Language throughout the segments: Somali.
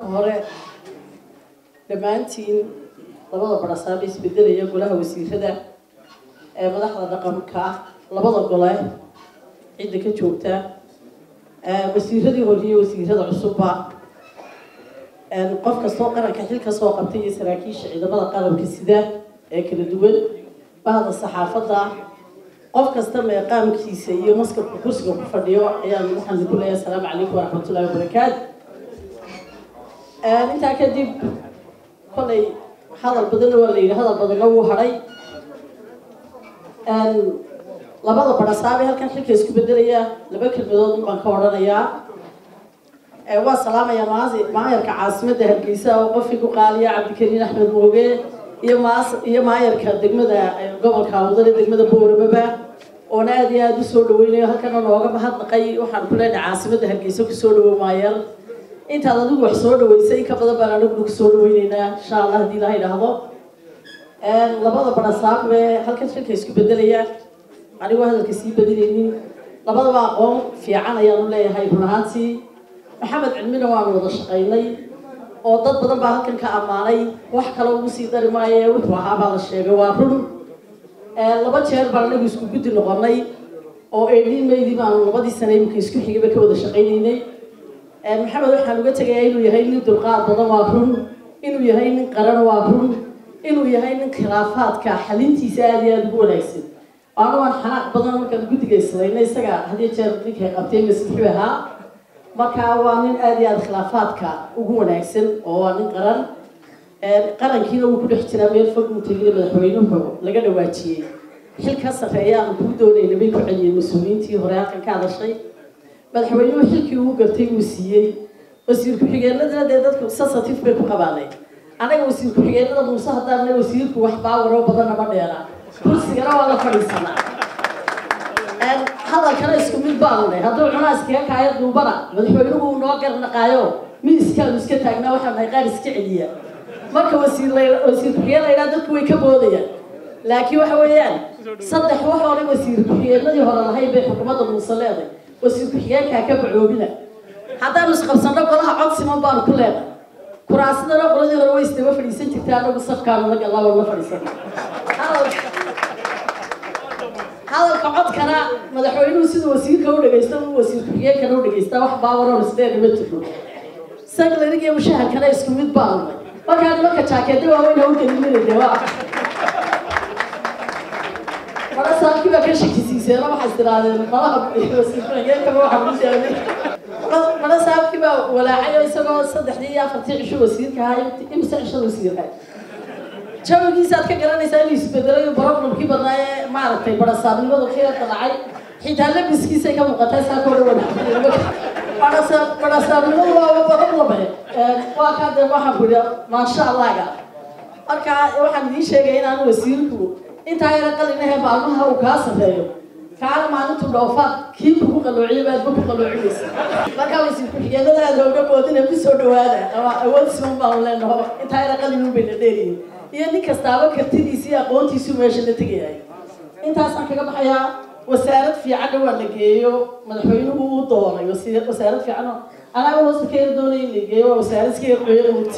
hore dhammaantiin labada barasaaba isbedelaya golaha wasiirada ee madaxda dhaqanka labada gole cidda ka joogta wasiiradii horiyo wasiirada cusubba qof kastoo qaranka xil kasoo qabtay iyo saraakiisha ciidamada qaranka sida ee kala duwan bahda saxaafadda qof kasta meeqaamkiisa iyo maskabka kursiga ku fadhiyo ayaan waxaan ku leeyahay asalaamu calaykum waraxmatullahi wabarakaatu intaa kadib kolay hadal badanna waa la yidhi hadal badanna wuu hadhay labada barasaabee halkan xilka isku bedelaya laba kelmadood baan ka odhanayaa waa salaamaya maasi maayarka caasimadda hargeysa oo qofkii ku qaaliya cabdikariin axmed mooge iyo maas iyo maayarka degmada gobolka awdale degmada booramaba oona aada iyo aada usoo dhaweynayo halkana nooga mahadnaqay waxaan ku leenahay caasimadda hargeysa kusoo dhawo maayar intaad adigu wax soo dhaweysay in ka badan baan anaguna kusoo dhaweyneynaa insha allah haddii ilaha idhaahdo labada barasaab ee halkan shilka isku bedelaya anigoo hadalka sii badinaynin labadaba aqoon fiican ayaanu leeyahay run ahaantii maxamed cilmina waanu wada shaqaynay oo dad badan baa halkan ka ammaanay wax kale ugu sii dari maayo wuxuu ahaa baa la sheegay waa run laba jeer baan anagu isku guddi noqonay oo eedhiin maydii baanu labadii sane imika isku xigayba ka wada shaqaynaynay maxamed waxaan uga tegayaa inuu yahay nin dulqaad badan waa run inuu yahay nin qaran waa run inuu yahay nin khilaafaadka xalintiisa aada iyo aada ugu wanaagsan aanu aan xanaaq badan markaan guddiga islayna isaga hadiyo jeer ninkay qabtay masixi ahaa marka waa nin aada iyo aada khilaafaadka ugu wanaagsan oo waa nin qaran qarankiina wuu ku dhex jiraa meel fog uu tegina madaxweynuhu laga dhawaajiyey xil ka sarreeya aan kuu doonayna bay ku celiyeen mas-uuliyiintii hore halkan ka hadashay madaxweynuhu xilkii uu gartay wuu siiyey wasiir ku-xigeenadana dee dadku sensitive bay ku qabaanay anaga wasiir ku-xigeenada muuse haddaana wasiirku wax baawaroo badanna ma dheera kursigana waa la fadhiisanaa hadalkana isku mid baanu nahay hadduu cunaa iskaga kaayo duubana madaxweynuhu noo garnaqaayo miiskaanu iska taagnaa waxaan nahay qaar iska celiya marka wasiir wasiir ku-xigeen la yidhaha dadku way ka boodayaan laakiin waxa weeyaan saddex wax hore wasiir ku-xigeenadii hore lahayn bay xukuumadda muuse leeday wasiir ku-xigeenkaa ka bacoobina haddaanu isqabsanno golaha cod siman baanu ku leenahay kuraasadana qoladii hore way isdaba fadhiisan jirtay anagu safkaanu la gallaa la fadhiisan hadalka codkana madaxweynuhu sida wasiirka u dhagaysta uu wasiir ku-xigeenkana u dhagaystaa wax baawaroon isdeen ma jirno saglarig iyo mushaharkana isku mid baanu markaa nimanka jaakeeda waaweyna u gelinina waa mara saabkii baa ka shakisiiseen waxay tirahdeen malaha wasiir ku-xigeenkaba waxaa ugu sheegay mara saabkii baa walaacayo isagoo saddexdii iyo afartii cisho wasiirka ahaa imse cishada wasiirka jawigiisaad ka garanaysaa inuu isbedelay problemkii badnaa ee maaragtay barasaabnimadu khiyarka dhacay xitaa labiskiisay ka muuqatay saa koo dhawan barasaabnimadu waa problem waa kaa dee waxaan ku idhi maasha allaga marka waxaan idiin sheegaya inaanu wasiirku intaa yara qalinahe maalmaha uu kaa sarreeyo kaana maalintu dhoofaad kii kugu qaloociyo baadba ku qaloocinaysa markaa wasiir ku-xigeenada aada hooga boodina ku soo dhawaada ama awood siman baanu leenaho intaa yara qalin bayna dheeriyin iyo nin kastaaba kartidiisa iyo aqoontiisu meesha la tegayahay intaasaan kaga baxayaa wasaarad fiicanna waa la geeyo madaxweynuhu uu doonay wasaarad fiican anaga hoosta ka yar doonay in la geeyo waa wasaarad iska yar qoyo mugta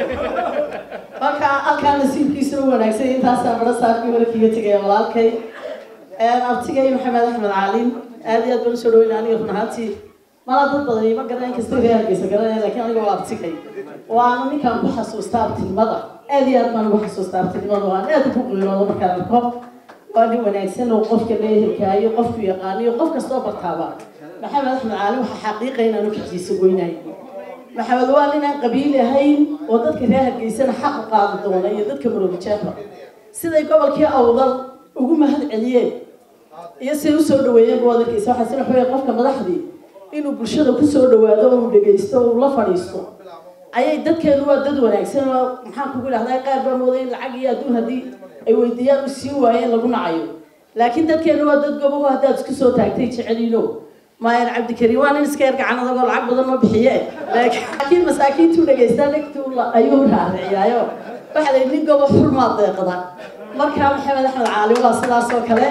marka halkaa nasiibkiisuna wanaagsan intaasaan mara saarkii hore kaga tegaya walaalkay abtigay maxamed axmed caalin aada iyo aad baan usoo dhaweyna aniga run ahaantii mala dad badan ima garanay inkasta reer hargeysa garanaya lakiin aniga waa abtigay waana ninkaan ku xasuusta abtinimada aad iyo aad baan ugu xasuusta abtinimada waan aad ugu qiirooda markaan arko waa nin wanaagsan oo qofka leehelkaayo qofku yaqaaniyo qof kastoo bartaaba maxamed axmed caalin waxaa xaqiiqa inaanu kajiisa goynahay maxamed waa nin aan qabiil ahayn oo dadka reer hargeysana xaq u qaadi doona iyo dadka maroobijeefa siday gobolkii awdal ugu mahad celiyeen iyo siday usoo dhaweeyeen buu adarkeysa waxaa sila xoogay qofka madaxdii inuu bulshada kusoo dhawaado uu dhagaysto uu la fadhiisto ayay dadkeenu waa dad wanaagsan oo maxaan kugu idhahdaa qaar baa mooday in lacag iyo adduun haddii ay weydiiyaan u siin waayeen lagu nacayo laakiin dadkeenu waa dad gobogo haddaad isku soo taagtay jeceliino maayan cabdikariim waa nin iska yar gacan adagoo lacag badan ma bixiye laakiin masaakiintuu dhagaystaa dhegtuu ayuu raariciyaayo waxa la nin gobo xurmaa deeqda markaa maxamed axmed caali waa sidaas oo kale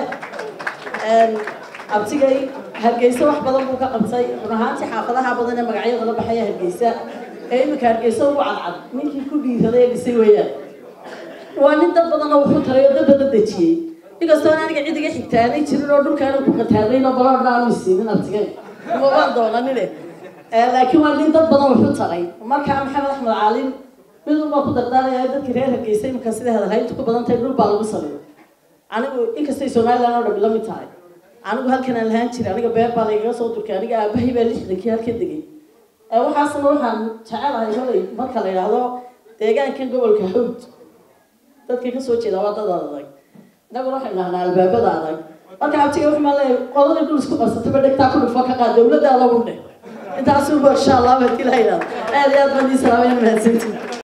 abtigay hargeysa wax badan buu ka qabtay run ahaantii xaafadaha badan ee magacyada la baxaya hargeysa ee iminka hargeysa ugu cadcad ninkii ku dhiiraday ee dhisay weeyaan waa nin dad badanna wuxuu taray oo dad badan dejiyey inkastoo aan aniga cid iga xigtaanay jirin oo dhulkaana ku qataadayno baloodha aanu isiinin artigeen uma waan doonanine laakiin waa nin dad badan wuxuu taray markaa maxamed axmed caalin mid unbaa ku dardaaraya dadkii reer hargeysa iminka sida hadalhayntu ku badan tahay dhul baa lagu saliyo anigu inkastay somaliland oo dhami la mid tahay anigu halkan aan lahaan jiray aniga beer baa laygaga soo durkay aniga aabahay baa lixdankii halkan degay waxaasna waxaan jecelahay kolay marka la yidhaahdo deegaankan gobolka hawd dadka kasoo jeeda waa dad adag innaguna waxay dhahnaa albaabada adag marka abtiga wuxuu maa leeyahay qoladii dhul isku qabsataba dhegtaa ku dhufo ka qaad dawladda adagu dheh intaasuba insha allah hadii la yidhahdo aad iyo aad baan ii salaamayn mahadsantiin